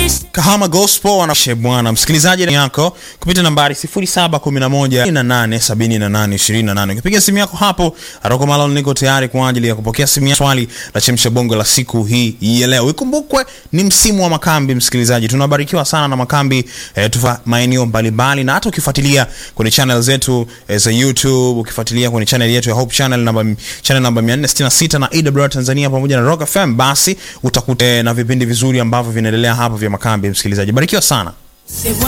Kahama Gospel wanashe bwana msikilizaji yako kupitia nambari 0711887828. Ukipiga simu yako hapo Aroko Malon, niko tayari kwa ajili ya kupokea simu ya swali la chemsha bongo la siku hii ya leo. Ikumbukwe ni msimu wa makambi, msikilizaji, tunabarikiwa sana na makambi eh, tufa maeneo mbalimbali, na hata ukifuatilia kwenye channel zetu eh, za YouTube, ukifuatilia kwenye channel yetu ya Hope Channel namba channel namba 466 na AWR Tanzania pamoja na Rock FM, basi utakuta eh, na vipindi vizuri ambavyo vinaendelea hapa vya makambi. Msikilizaji, barikiwa sana.